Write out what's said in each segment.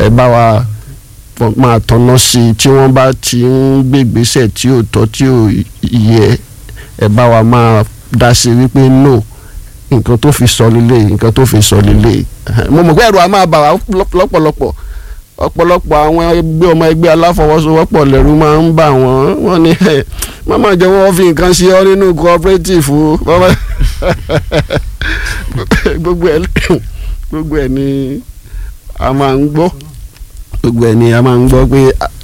ẹ bá wa fọ- máa tọ́nà sí i tí wọ́n bá ti ń gbé ìgbésẹ̀ tí ò tọ́ tí ò yẹ ẹ bá wa máa dá sí i wípé no nǹkan tó fi sọ lílé nǹkan tó fi sọ lílé mo mọ̀ pé ẹ̀rù a máa bà wá lọ́- lọ́pọ̀lọpọ̀ ọ̀pọ̀lọpọ̀ àwọn ẹgbẹ́ ọmọ ẹgbẹ́ aláfọwọ́sowọ́pọ̀ lẹ́rú máa ń bà wọ́n wọ́n ní ẹ̀ mama jẹ́ wọ́n fi nǹkan ṣe ọ́ nínú cooperative o mama gbogbo ẹ̀ gbogbo ẹ̀ ni a máa ń gbọ́ gbogbo ẹ̀ ni a máa ń gbọ́ pé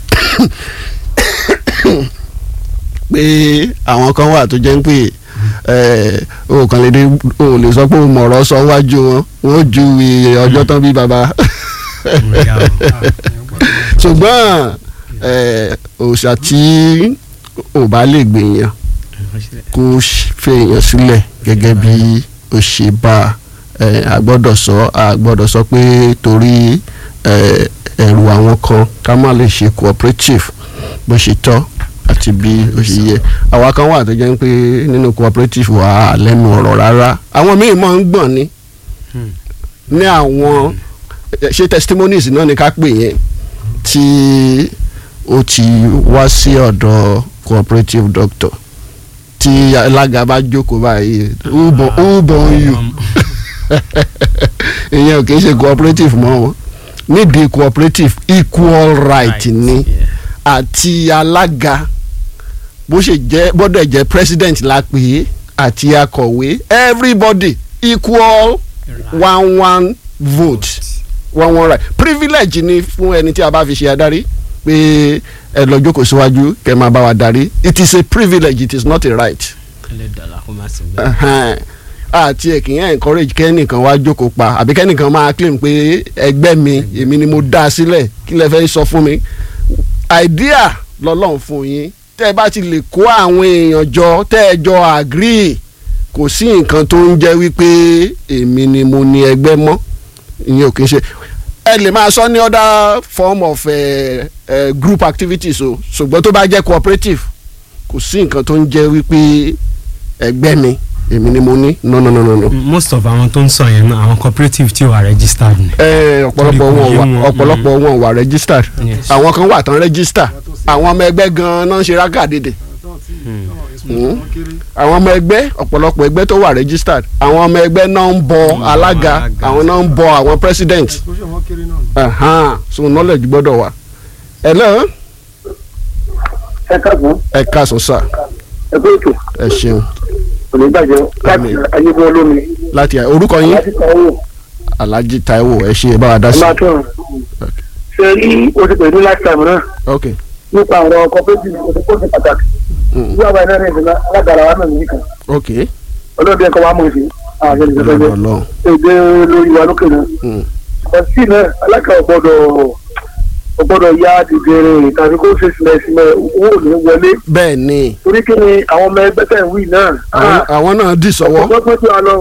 pé àwọn kan wà tó jẹ́ ń pè ẹ̀ o kàn lè dé o lè sọ pé o mọ̀rọ̀ sọ wájú wọn wọn ó ju iye ọjọ́ tán bí baba ṣùgbọ́n ẹ̀ òòṣà tí ò bá lè gbèyàn kó fèèyàn sílẹ̀ gẹ́gẹ́ bí ó ṣe bá ẹ a gbọ́dọ̀ sọ a gbọ́dọ̀ sọ pé torí ẹ ẹ̀rù àwọn kan ká má lè ṣe cooperative bó ṣe tọ́ àti bí ó ṣe yẹ àwa kan wà tó jẹ́ pé nínú cooperative wà á lẹ́nu ọ̀rọ̀ rárá àwọn míì máa ń gbọ̀n ni ní àwọn ṣe testimonies náà ni ká pè yẹn tí ó ti wá sí ọ̀dọ̀ cooperative doctor tí alága bá jókòó báyìí who born who born you ìyẹn ò kì í ṣe cooperative mọ́ wọn nídìí cooperative equal right ni àti alága bó ṣe jẹ́ gbọ́dọ̀ jẹ́ president la pè é àti akọ̀wé everybody equal one one vote one one right privilege ni fún ẹni tí a bá fi ṣe adarí pé ẹ lọ jókòó síwájú kẹ́ máa bá wa darí it is a privilege it is not a right àti ẹ̀ kì í encourage kẹ́nìkan wá jókòó pa àbí kẹ́nìkan máa claim pé ẹgbẹ́ mi èmi ni mo dá a sílẹ̀ kí lẹ fẹ́ sọ fún mi idea lọ́lọ́run fún yín tẹ́ ẹ bá ti lè kó àwọn èèyàn jọ tẹ́ ẹ jọ agree kò sí nǹkan tó ń jẹ́ wípé èmi ni mo ní ẹgbẹ́ mọ́ ìyẹn ò kì í ṣe ẹ lè máa sọ ní other form of uh, uh, group activities o ṣùgbọ́n tó bá jẹ́ cooperative kò sí nǹkan tó ń jẹ́ wípé ẹgbẹ́ mi èmi ni mo ní no no no no. no. most of àwọn tó ń sọ yẹn náà àwọn cooperative tí wà registered ni. ẹ ọ̀pọ̀lọpọ̀ wọn wà ọ̀pọ̀lọpọ̀ wọn wà registered Yes. àwọn kan wà tán register àwọn ọmọ ẹgbẹ́ gan-an náà ń ṣe rákàdédè àwọn ọmọ ẹgbẹ́ ọ̀pọ̀lọpọ̀ ẹgbẹ́ tó wà registered àwọn ọmọ ẹgbẹ́ náà ń bọ alága alága. àwọn náà ń bọ àwọn president Ahan, so knowledge gbọ́dọ̀ wà. hello ẹ káàbọ̀ ẹ káàsán sà ẹ pé ètò ẹ ṣeun kò ní bàjẹ́ láti Àmín. ayébọ̀ olómi láti orúkọ yín láti kàn owó alhaji taiwo ẹ ṣe bá wa dá ẹ sí. máa tọrọ ṣe rí o ti pè ní last time náà ok nípa àwọn cooperative o ti kó sí pàtàkì Mm. bí àbá iná ní ìdílé alágbára wa náà nìyí kan ok ọlọ́dún ẹ̀kọ́ wa mọ̀ sí àwọn ìṣẹ̀lẹ̀ lọ́dọ̀ ìṣẹ̀lẹ̀ lọ́hùn. èdè lórí wa lókè náà Mm. ọtí náà alákà ọgbọ́dọ̀ ọgbọ́dọ̀ ya dìdìrín tàbí kó ṣe sílẹ̀ sílẹ̀ owó ò ní wọlé bẹ́ẹ̀ ni torí kí ni àwọn ọmọ ẹgbẹ́ tẹ̀ ń wí náà àwọn- àwọn náà dì sọ́wọ́ ọgbọ́n tí wà lọ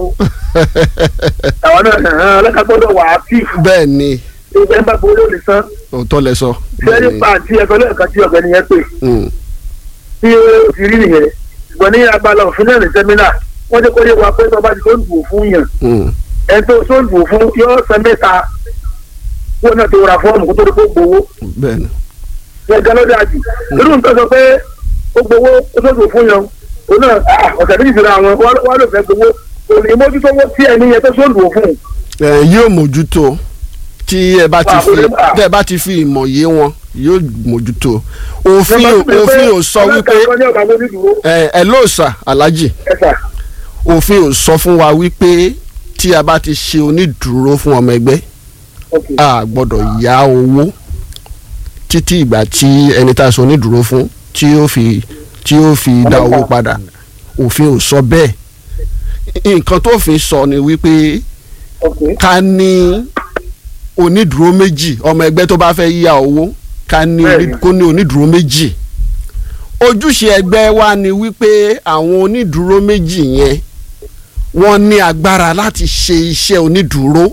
àwọn náà alákà gbọ́dọ̀ wà á tíìfù bẹ́ẹ̀ ni ìgbẹ́ bá gbowó lè san òótọ́ lẹ sọ. sẹ́ni pàǹtí ẹ̀kọ́ lẹ́ẹ̀kan tí ọ̀gbẹ́ni yẹn pè Mm. tí ó ti rí nìyẹn ṣùgbọ́n ní abala òfin náà ní sẹ́mínà wọ́n jẹ́ kó yé wa pé tó bá ti tó ń dùn fún yàn Mm. ẹni tó tó ń dùn fún yóò san mẹ́ta wọn náà ti ra fọ́ọ̀mù kó tó di kó gbowó bẹ́ẹ̀ ni yẹn gan ló dáa jù irú nǹkan sọ pé ó gbowó ó tó dùn fún yàn òun náà ah, ọ̀sẹ̀ méjì síra wọn wọ́n ló fẹ́ gbowó òun ní mójútó owó tí ẹni yẹn tó tó ń dùn fún ẹ yóò mójútó tí ẹ bá ti Wà, fi ó lè- ah. tẹ bá ti fi ìmọ̀ yé wọn yóò mójútó òfin òfin ò sọ wípé ọlọ́kà ní ọ̀gá onídùúró ẹ ẹ lóòsà alájì ẹ̀sà òfin ò sọ fún wa wípé tí a bá ti ṣe onídùúró fún ọmọ ẹgbẹ́ ok a gbọ́dọ̀ yá owó títí ìgbà tí ẹni tá a sọ onídùúró fún tí ó fi tí ó fi dá owó padà òfin ò sọ bẹ́ẹ̀ nǹkan tó fi sọ ni wípé ok ká ní onídùúró méjì ọmọ ẹgbẹ́ tó bá fẹ́ yá owó ká ní oní- Bẹ́ẹ̀ni. kó ní onídùúró méjì ojúṣe ẹgbẹ́ wa ni wípé àwọn onídùúró méjì yẹn wọ́n ní agbára láti ṣe iṣẹ́ onídùúró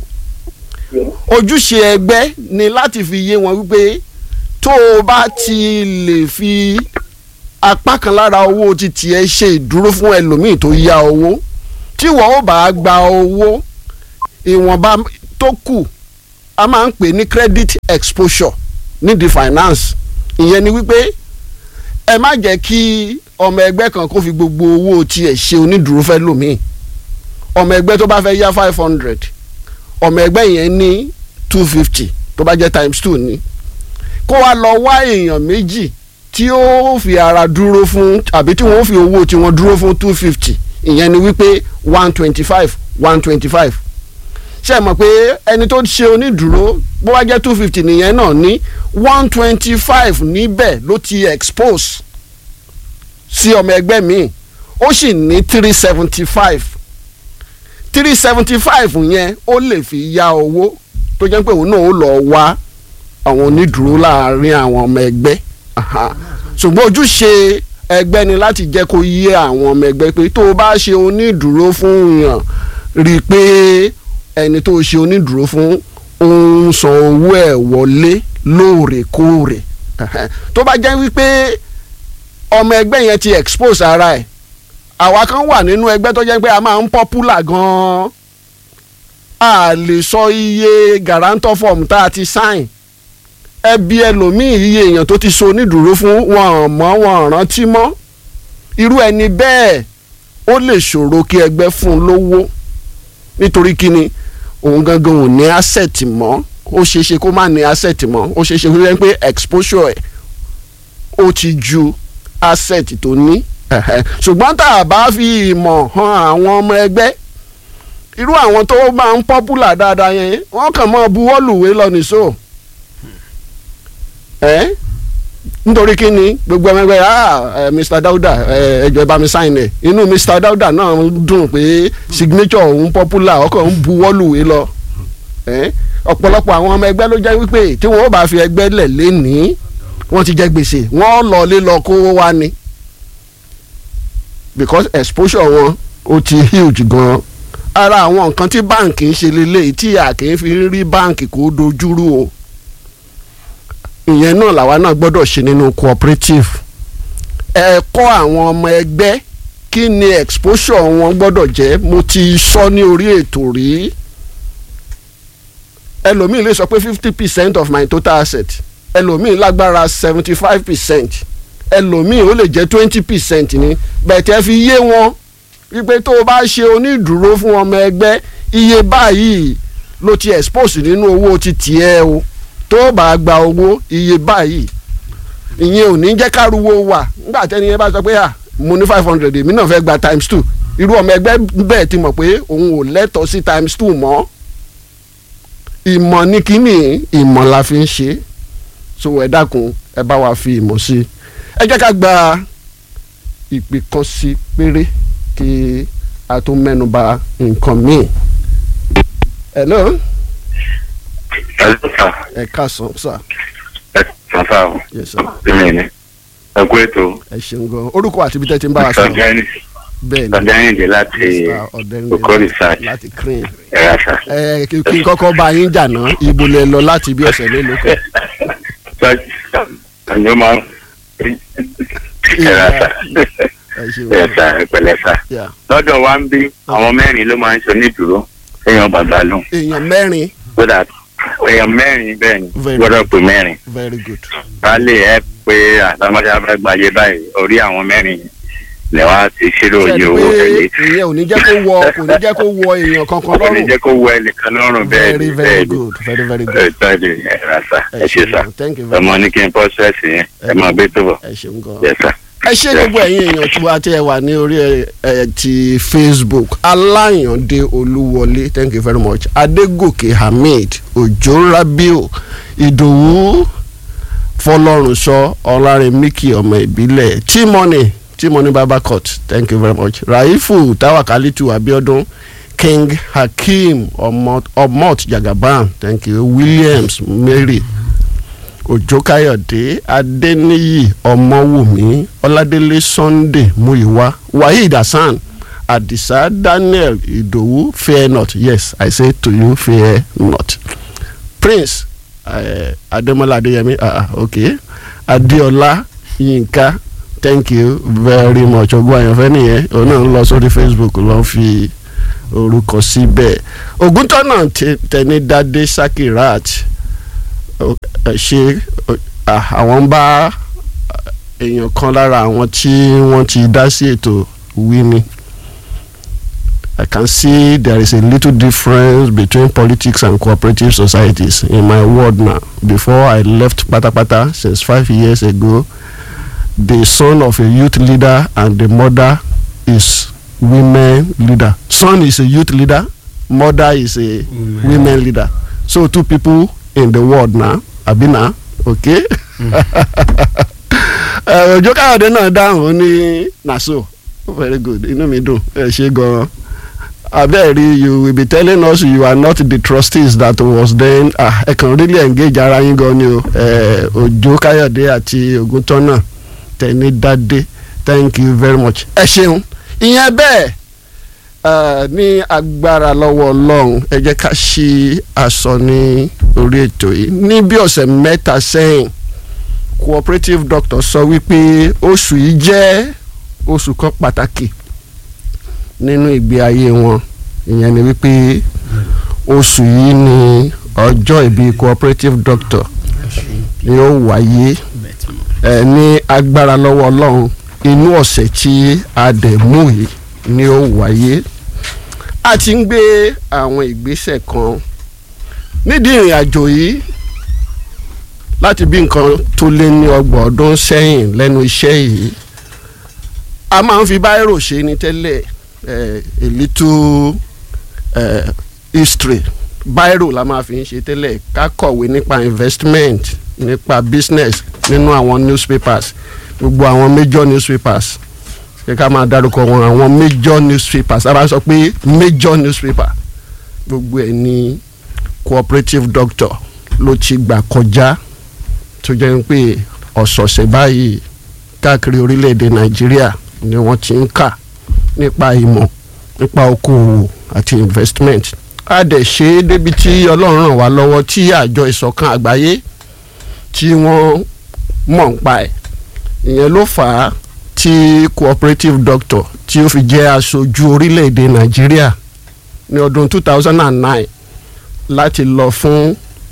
ojúṣe ẹgbẹ́ ni láti fi yé wọn wípé tó o bá ti lè fi apá kan lára owó ti tiẹ̀ ṣe ìdúró fún ẹlòmíì tó yá owó tí wọ́n ó bá gba owó ìwọ̀nba tó kù a máa ń pè ní credit exposure nídìí finance ìyẹn ni wípé ẹ má jẹ́ kí ọmọ ẹgbẹ́ kan kó fi gbogbo owó tiẹ̀ ṣe onídùúró fẹ́ lòmíì ọmọ ẹgbẹ́ tó bá fẹ́ yá five hundred ọmọ ẹgbẹ́ yẹn ní two fifty tó bá jẹ́ times two ni kó wa lọ wá èèyàn méjì tí ó fi ara dúró fún àbí tí wọ́n fi owó tí wọ́n dúró fún two fifty ìyẹn ni wípé one twenty five one twenty five ṣe é mọ̀ pé ẹni tó ṣe onídùúró bó wá jẹ́ two fifty nìyẹn náà ní one twenty five níbẹ̀ ló ti expose sí ọmọ ẹgbẹ́ míì ó sì ní three seventy five three seventy five yẹn ó lè fi ya owó tó jẹ́ pé òun náà ó lọ wá àwọn onídùúró láàrin àwọn ọmọ ẹgbẹ́ aha. ṣùgbọ́n ojúṣe ẹgbẹ́ ni láti jẹ́ kó yé àwọn ọmọ ẹgbẹ́ pé tó o bá ṣe onídùúró fún yàn rí i pé ẹni tó o ṣe onídùúró fún òun san owó ẹ̀ wọlé lóòrèkóòrè Ẹhẹ́. tó bá jẹ́ wípé ọmọ ẹgbẹ́ yẹn ti expose ara ẹ̀ àwa kan wà nínú ẹgbẹ́ tó jẹ́ pé a máa ń popular gan-an a lè sọ iye guarantor form tá a ti sign ẹbí ẹlòmíì iye èèyàn tó ti so onídùúró fún wọn mọ́ wọn rántí mọ́ irú ẹni bẹ́ẹ̀ ó lè ṣòro kí ẹgbẹ́ fún un lówó nítorí kíni òun gangan ò ní asset mọ́ ó ṣeé ṣe kó má ní asset mọ́ ó ṣeé ṣe kó jẹ́ pé exposure ẹ̀ ó ti ju asset tó ní ẹ̀hẹ́. ṣùgbọ́n tá a bá fi ìmọ̀ hàn àwọn ọmọ ẹgbẹ́ irú àwọn tó máa ń popular dáadáa yẹn wọ́n kàn máa buwọ́lùwé lọ nìṣó ẹ́ nítorí kí ni gbogbo ọmọ ẹgbẹ́ ah eh, Mr Dauda ẹ ẹ jọ̀ọ́ ẹ bá mi sign ẹ̀ inú Mr Dauda náà dùn pé signature òun popular ọkọ̀ ń buwọ́lùwé lọ ẹ́ ọ̀pọ̀lọpọ̀ àwọn ọmọ ẹgbẹ́ ló jẹ́ wípé tí wọ́n bá fi ẹgbẹ́ lẹ̀ lénìí wọ́n ti jẹ gbèsè wọ́n lọ lé lọ kó wá ni because exposure wọn ó ti huge gan ara àwọn nǹkan tí báǹkì ń ṣe lélẹ́yìí tí a kì í fi rí báǹkì kó dojúrú o ìyẹn náà làwa náà gbọ́dọ̀ ṣe nínú cooperative ẹ kọ́ àwọn ọmọ ẹgbẹ́ kí ni exposure wọn gbọ́dọ̀ jẹ́ mo ti sọ ní orí ètò rí ẹlòmíì lè sọ pé fifty percent of my total asset ẹlòmíì lágbára seventy five percent ẹlòmíì ó lè jẹ́ twenty percent ni bẹ̀tẹ̀ fi yé wọn wípé tó o bá ṣe onídùúró fún ọmọ ẹgbẹ́ iye báyìí ló ti expose nínú owó ti tiẹ̀ o tó o bá gba owó iye báyìí ìyẹn ò ní jẹ́ káruwo wà nígbà tẹ́ni yẹn bá sọ pé à mo ní five hundred èmi náà fẹ́ gba times two irú ọmọ ẹgbẹ́ bẹ́ẹ̀ ti mọ̀ pé òun ò lẹ́tọ̀ọ́ sí times two mọ́ ìmọ̀ ní kínní ìmọ̀ la fi ń ṣe so ẹ dákun ẹ bá wa fi ìmọ̀ sí ẹ jẹ́ ká gba ìpè kan sí péré kí a tó mẹ́nu bà nǹkan míì. hello Hello, sir. ẹ káàsán sà Ẹ sàn sá o. yes sir Bẹ́ẹ̀ ni. Ẹ kú ètò. ẹ ṣeun gan orúkọ àti ibi tẹ́ ti ń bá wa sọ̀rọ̀ Sọ̀dẹ́ni bẹ́ẹ̀ ni Sọ̀dẹ́nìdè láti Mr. Ọ̀dẹ́rìndé Oko Research. láti crane ẹ̀rọ àṣà. ẹ kí kí n kọ́kọ́ bá yín jà ná ibo lẹ lọ láti bí ọ̀sẹ̀ mélòó kan Sọ̀dẹ́ni máa ń ẹ̀rọ àṣà. ẹ ṣeun Ẹ̀ sà ẹ pẹ̀lẹ́ sà. Yeah. Lọ́dọ̀ wa ń bí àwọn mẹ́rin ló máa ń ṣe onídùúró. Èèyàn bàbá lò. èèyàn mẹ́rin So that èèyàn mẹ́rin bẹ́ẹ̀ ni Very gbọ́dọ̀ pé mẹ́rin. very good Ká lè ẹ pé àtàmọ́tà fẹ́ gbàyè báyìí orí àwọn mẹ́rin lẹ́wọ̀n ti ṣírò ṣe iye é owó pé tẹ̀lé. ìyẹn ò ní jẹ́ kó wọ kò ní jẹ́ kó wọ èèyàn kankan Kò ní lọ́rùn jẹ́ kó wọ ẹnìkan lọ́rùn bẹ́ẹ̀ very ni very bẹ́ẹ̀ ni. good very very ẹ good tọ́jú ẹ rà sá ẹ ṣe sá ṣeun thank you very ọmọ much ní kí n pọ́ sẹ́ẹ̀sì yẹn ẹ máa gbé tó bọ̀ ẹ ṣeun gan. yẹ sá. ẹ ṣé gbogbo ẹ̀yin èèyàn tí wàá tí ẹ wà ní orí ẹ ẹ ti facebook aláyàndé olúwọlé thank you very much adégòkè hamid òjò rabiu ìdòwú fọlọ́runṣọ́ ọlárẹ̀míkì ọmọ ìbílẹ̀ tímọ́nì tímọ́nì babacot thank you very much raifu tawakalitu abiodun king hakeem omot, omot jagaban thank you williams mary òjó káyọ̀dé adéníyì ọmọwùmí ọládélé sunday muyiwa waheed hasan adisa daniel ìdòwú fear not yes i say to you fear not prince uh, adémọlá adéyẹmí ah ah okay adéọlá yínká thank you very much ọgbọ́n àyànfẹ́ nìyẹn òun náà ń lọ sórí facebook lọ fi orúkọ síbẹ̀ ògúntọ́nà tẹnidádé sakirat ó- ẹ ṣe ó- à, àwọn ń bá èèyàn kan lára àwọn tí wọ́n ti dá sí ètò wí ni I can see there is a little difference between politics and cooperative societies in my ward now. Before I left Patapata since five years ago, the son of a youth leader and the mother is women leader. Son is a youth leader, mother is a Women. women leader. So two people in the world now. Abina, okay? Eh, Òjó Káyọ̀dé náà dáhùn ó ní naso very good inú mi dùn ẹ ṣe gan-an abẹ́ẹ̀rí you will be telling us you are not the trustees that was then ah ẹ kàn really engage ara yín gan ni o eh, Òjó Káyọ̀dé àti Ògúntọ́nà tẹ̀ní dádé thank you very much ẹ ṣeun ìyẹn bẹ́ẹ̀ eh, ní agbára lọ́wọ́ Ọlọ́run ẹ jẹ́ ká ṣí aṣọ ní orí ètò yìí ní bí ọ̀sẹ̀ mẹ́ta sẹ́yìn cooperative doctor sọ wípé oṣù yìí jẹ́ oṣù kan pàtàkì nínú ìgbé ayé wọn ìyẹn ni wípé oṣù yìí ni ọjọ́ ìbí cooperative doctor ni ó wáyé ẹ ní agbára lọ́wọ́ ọlọ́run inú ọ̀sẹ̀ tí a dẹ̀ mú yìí ni ó wáyé a ti ń gbé àwọn ìgbésẹ̀ kan nídìí ìrìn àjò yìí láti bí nǹkan tó lé ní ọgbọ̀n ọdún sẹ́yìn lẹ́nu iṣẹ́ yìí a máa ń fi báírò ṣe ni tẹ́lẹ̀ eh, a little eh, history báírò la máa fi ń ṣe tẹ́lẹ̀ ká kọ̀wé nípa investment nípa business nínú àwọn newspapers gbogbo àwọn major newspapers ṣé ká máa dárúkọ wọn àwọn major newspapers a bá sọ pé major newspaper gbogbo ẹ̀ ní cooperative doctor ló ti gbà kọjá tó jẹ́ pé ọ̀sọ̀ọ̀sẹ̀ báyìí káàkiri orílẹ̀-èdè nàìjíríà ni wọ́n ti ń kà nípa ìmọ̀ nípa okòwò àti investment a dẹ̀ ṣe é débi tí ọlọ́run ràn wá lọ́wọ́ tí àjọ ìṣọ̀kan àgbáyé tí wọ́n mọ̀ ń pa ẹ̀ ìyẹn ló fà á tí cooperative doctor tí ó fi jẹ́ aṣojú orílẹ̀-èdè nàìjíríà ní ọdún 2009 láti lọ fún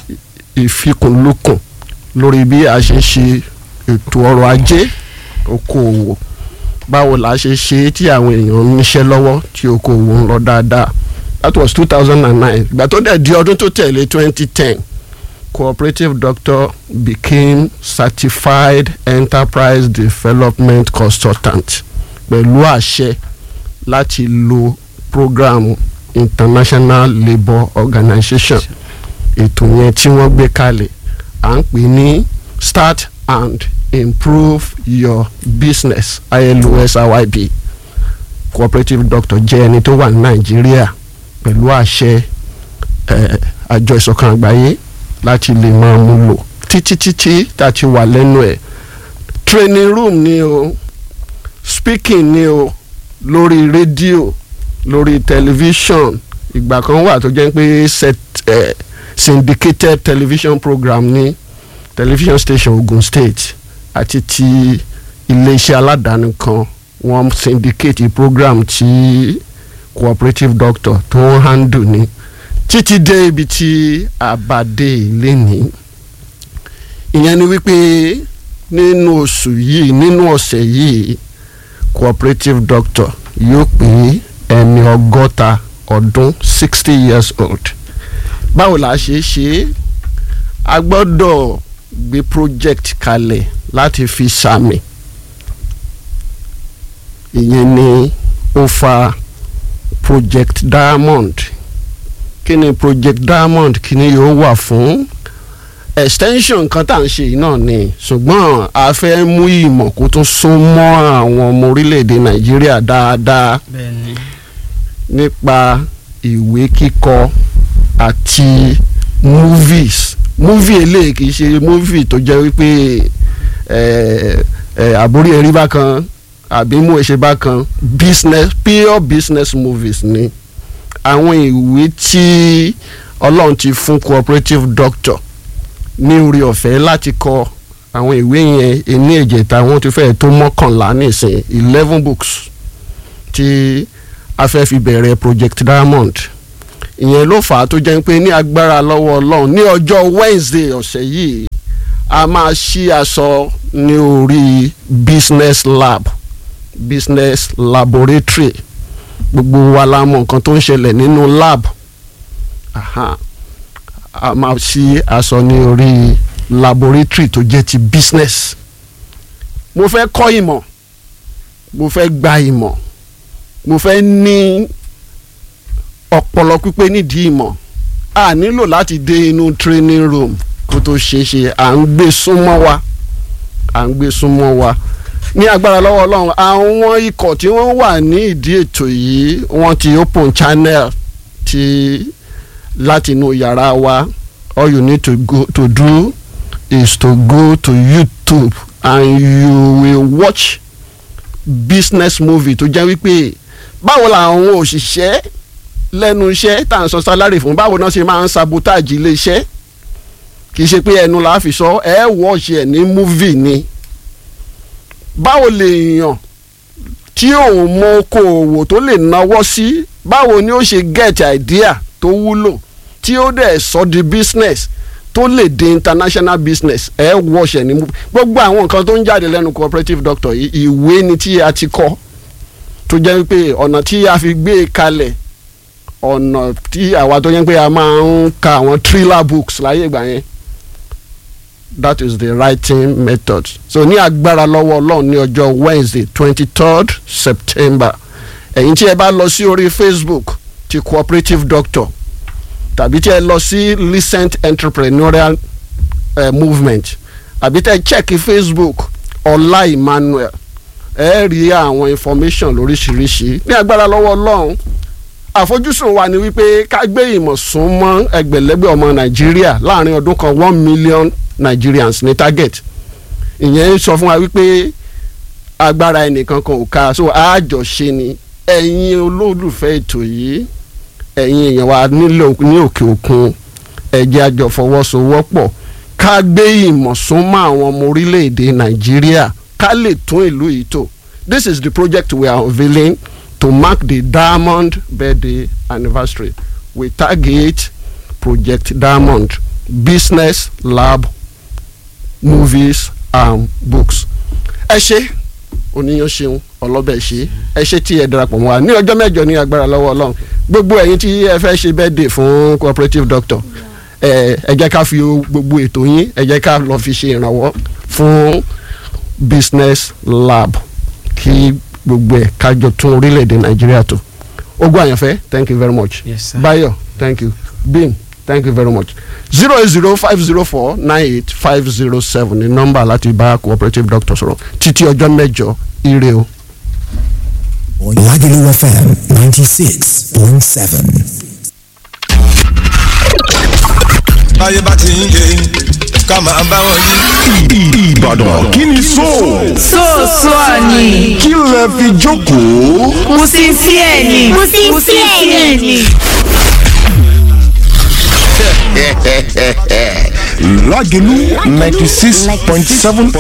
ìfikùnlukùn lórí bí a ṣe ṣe ètò ọrọ̀ ajé okòwò báwo la ṣe ṣe tí àwọn èèyàn ń níṣẹ́ lọ́wọ́ tí okòwò ń lọ dáadáa that was two thousand and nine ìgbà tó dẹ̀ di ọdún tó tẹ̀lé twenty ten cooperative doctor became certified enterprise development consultant pẹ̀lú àṣẹ láti lo program international labour organization ètò yẹn tí wọ́n gbé kalẹ̀ à ń pè ní start and improve your business ILOS IYB cooperative doctor jẹ́ ẹni tó wà ní nàìjíríà pẹ̀lú àṣẹ eh, àjọ ìṣọ̀kan àgbáyé láti lè máa mú lò títí títí tá a ti wà lẹ́nu ẹ̀ training room ni o speaking ni o lórí rédíò lórí tẹlifíṣọ̀n ìgbà kan wà tó jẹ́ pé set eh, syndicated television program ní television station Ogun State àti ti iléeṣẹ́ aládàáni kan wọ́n syndicate program tí cooperative doctor tó ń handle ní títí dé ibi tí àbàdé ilé ní ìyẹn ni wípé nínú oṣù yìí nínú ọ̀sẹ̀ yìí cooperative doctor yóò pé ẹni ọgọ́ta ọdún sixty years old báwo la ṣe ṣe a gbọ́dọ̀ gbé project kalẹ̀ láti fi sàmì ìyẹn ni ó fa project diamond kí ni project diamond kí ni yóò wà fún extension nǹkan tá à ń ṣe yìí náà ni ṣùgbọ́n a fẹ́ mú ìmọ̀ kó tún sún mọ́ àwọn ọmọ orílẹ̀-èdè nàìjíríà dáadáa bẹ́ẹ̀ni nípa ìwé kíkọ àti movies movie eléyìí kì í ṣe movie tó jẹ́ wípé ẹ̀ ẹ̀ àbórí ẹ̀rí bákan àbí mú ẹ̀ṣẹ̀ bákan business pure business movies ni àwọn ìwé tí ọlọ́run ti fún cooperative doctor ní orí ọ̀fẹ́ láti kọ àwọn ìwé yẹn ẹni ẹ̀jẹ̀ta wọn ti fẹ́ẹ̀ tó mọ́kànlá nísìn eleven books tí a fẹ́ fi bẹ̀rẹ̀ project diamond ìyẹn ló fà á tó jẹ́ pé ní agbára lọ́wọ́ ọlọ́run ní ọjọ́ wednesday ọ̀sẹ̀ yìí a máa ṣí aṣọ ní orí business lab business laboratory gbogbo wa la mọ nǹkan tó ń ṣẹlẹ̀ nínú lab Aha. a máa ṣí aṣọ ní orí laboratory tó jẹ́ ti business mo fẹ́ kọ́ ìmọ̀ mo fẹ́ gba ìmọ̀ mo fẹ́ ní ọpọlọ pípé nídìí ìmọ̀ a nílò láti dé inú training room kó tó ṣeé ṣe à ń gbé súnmọ́ wa à ń gbé súnmọ́ wa ní agbára lọ́wọ́ ọlọ́run àwọn ikọ̀ tí wọ́n wà ní ìdí ètò yìí wọ́n ti open channel ti láti inú yàrá wa all you need to go to do is to go to YouTube and you will watch business movie tó jẹ́ wípé báwo làwọn òṣìṣẹ́ lẹ́nu iṣẹ́ tá à ń sọ sálárì fún báwo náà ṣe máa ń sabotage ilé iṣẹ́ kì í ṣe pé ẹnu la fi sọ ẹ wọ́ọ̀ṣì ẹ̀ ní movie ni báwo lèèyàn tí òun mọ okòòwò tó lè náwó sí báwo ni ó ṣe get idea tó wúlò tí ó dẹ̀ sọ di business tó lè di international business ẹ wọ́ọ̀ṣì ẹ̀ ní movie gbogbo àwọn nǹkan tó ń jáde lẹ́nu cooperative doctor yìí ìwé ni tí a ti kọ́ tó jẹ́ pé ọ̀nà tí a fi gbé e kalẹ̀ ọ̀nà tí àwa tó yẹn pé a máa ń ka àwọn thriller books láyé ìgbà yẹn that is the writing method so ní agbára lọ́wọ́ ọlọ́run ní ọjọ́ wednesday twenty third september ẹ̀yin tí ẹ bá lọ sí orí facebook ti cooperative doctor tàbí tí ẹ lọ sí recent entrepreneurial uh, movement àbí tẹ check facebook ọlá emmanuel ẹ rí àwọn information lóríṣiríṣi ní agbára lọ́wọ́ ọlọ́run àfojúsùn wa ni wípé ká gbé ìmọ̀ sún mọ́ ẹgbẹ̀lẹ́gbẹ̀ ọmọ nàìjíríà láàrin ọdún kan one million nigerians ní target ìyẹn sọ fún wa wípé agbára ẹnìkan kan ò ká so àjọṣe ni ẹ̀yin olólùfẹ́ ètò yìí ẹ̀yin èèyàn wa nílò ní òkè òkun ẹ jẹ́ a jọ fọwọ́sowọ́pọ̀ ká gbé ìmọ̀ sún mọ́ àwọn ọmọ orílẹ̀-èdè nàìjíríà ká lè tún ìlú yìí tò this is the project we are unveiling to mark the diamond birthday anniversary we target project diamond business lab movies and books. ẹ ṣe oníyan ṣeun ọlọ́bẹ̀ ṣe ẹ ṣe tí ẹ darapọ̀ mọ́ wa ní ọjọ́ mẹ́jọ ní agbára lọ́wọ́ ọlọ́run gbogbo ẹ̀yin tí ẹ fẹ́ ṣe birthday fún cooperative doctor ẹ ẹ jẹ́ ká fi gbogbo ètò yín ẹ jẹ́ ká lọ fi ṣe ìrànwọ́ fún business lab kí gbogbo ẹ̀ kájọ tún orílẹ̀-èdè nàìjíríà tó ogun àyànfẹ́ thank you very much Yes, sir. bayo thank you bim thank you very much zero eight zero five zero four nine eight five zero seven ní nọ́mbà láti bá cooperative doctor sọ̀rọ̀ títí ọjọ́ mẹ́jọ ire o. Lagelu FM 96.7. báyé bá ti ń yé ká máa bá wọn yí. Ìbàdàn kí ni so Sọ́ọ̀sọ́ ni. kí lẹ fi jókòó. Musincier ni. Musincier ni. Lágẹ̀lú ninety six point seven